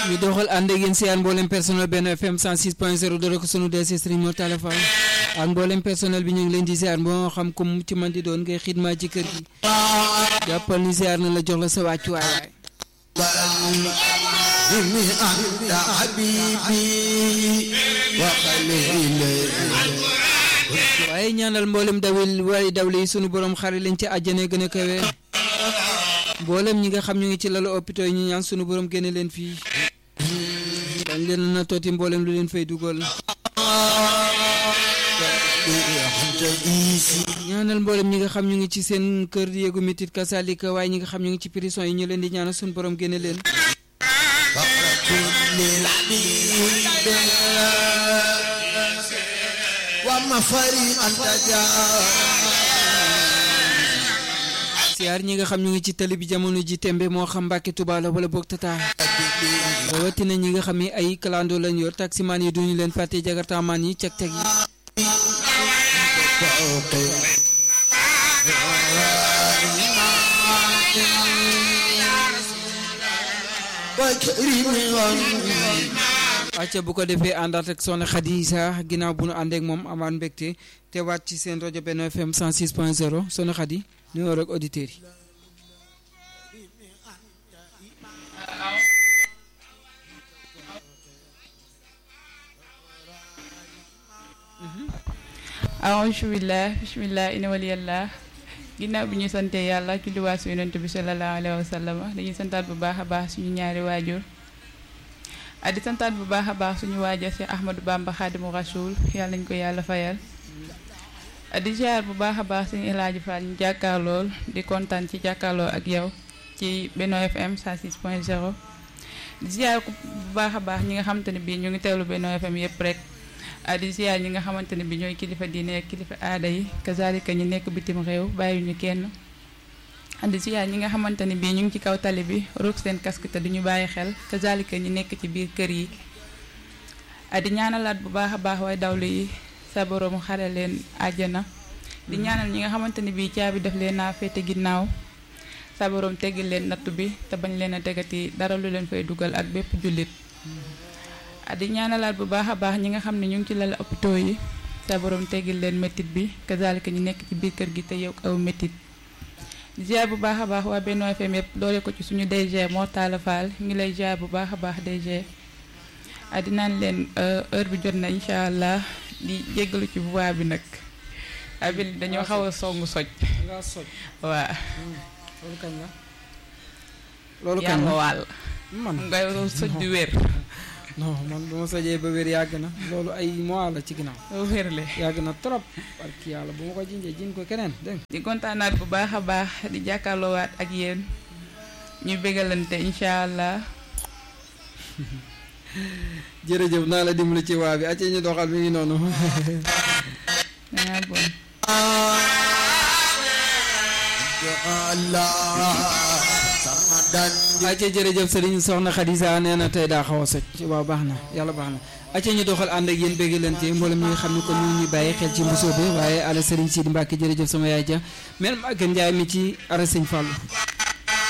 ñu doxal ànd ak yéen siyaan mboolem personnel benn FM 106 point 0 dore ko sunu DC Serigne Mor Talla Fall ak mboolem personnel bi ñu ngi leen di ziar moo xam ko mu ci man di doon ngay xidma ci kër gi jàppal ni ziar na la jox la sa wàccuwaay waaye ñaanal mboolem dawil waaye dawle yi sunu borom xare leen ci àjjane gën a kawe mboolem ñi nga xam ñu ngi ci lalu hôpital yi ñu ñaan sunu borom génne leen fii dañ leen na tooti mboolem lu leen fay dugal ñaanal mboolem ñi nga xam ñu ngi ci seen kër yéegu mitit kasalika waaye ñi nga xam ñu ngi ci prison yi ñu leen di ñaanal sunu borom génne leen siyaar ñi nga xam ñu ngi ci tali bi jamono ji tembe moo xam Mbàkke Tuba la wala boog tata rawatina ñi nga xam ni ay kalando lañ yor taximaan yi duñu leen fàtte jagartaamaan yi ceg ceg yi acca bu ko defee àndaat ak soxna Xadisa ginnaaw bu nu àndeek moom amaan mbégte te waat ci seen rajo benn FM 106 point 0 soxna Xadi nuyoo rek auditeurs yi aousubillah bismillah ina waliyallah ginnaaw bi ñu sante yàlla ci liwaat su yonent bi sallallahu alayhi wa sallam dañuy santaat bu baax a baax suñu ñaari waajur di santaat bu baax a baax suñu waajur si Ahmadou Bamba Xaadimu Rasuul yàlla nañ ko yàlla fayal di ziar bu baax a baax suñu El Hadji Fall ñu jàkkaarlool di kontaan ci jàkkaarloo ak yow ci Benno FM 106 point 0 di ziar bu baax a baax ñi nga xamante ne bii ñu ngi teewlu Benno FM yëpp rek di ziar ñi nga xamante ne bii ñooy kilifa diine ak kilifa aada yi kazalika ñi nekk bitim réew bàyyiwuñu kenn di ziar ñi nga xamante ne bii ñu ngi ci kaw tali bi roog seen casque te duñu bàyyi xel kazalika ñi nekk ci biir kër yi di ñaanalaat bu baax a baax waaye dawlu yi sa borom xare leen àjjana di ñaanal ñi nga xamante ne bii caabi def leen naa féete ginnaaw sa borom teggil leen nattu bi te bañ leen a tegati dara lu leen fay dugal ak bépp jullit di ñaanalaat bu baax a baax ñi nga xam ne ñu ngi ci lal hôpitaux yi sa borom teggil leen métit bi kazalika ñu nekk ci biir kër gi te yow aw métit di ziar bu baax a baax waa Benno FM yëpp doole ko ci suñu DG Mor Talla Fall ngi lay ziar bu baax a baax DG di naan leen heure bi jot na incha allah di jéggalu ci voix bi nag abil dañoo xaw a songu soj nga soj waa loolu kañ la loolu kañ yàlla la wàll man ngay soj di wér non man bu ma sojee ba wér yàgg na loolu ay mois la ci ginnaaw wérle yàgg na trop barki yàlla bu ma ko jinjee jin ko keneen dégg nga di kontaanaat bu baax a baax di jàkkaarloowaat ak yéen ñu bégalante incha allah jërëjëf naa la dimbali ci waa bi acce ñu doxal mi ngi noonu dangaa bon acce jërëjëf sëriñ soxna Xadisa nee na tey daa xaw a soj waaw baax na yàlla baax na acce ñu doxal ànd ak yéen bégalante mboolem ñi nga xam ne kon ñu ngi ñuy bàyyi xel ci mbosoo bi waaye ala sëriñ Sidi Mbàkke jërëjëf sama yaay ja mel Maguette Ndiaye mi ci ara sëñ Fallou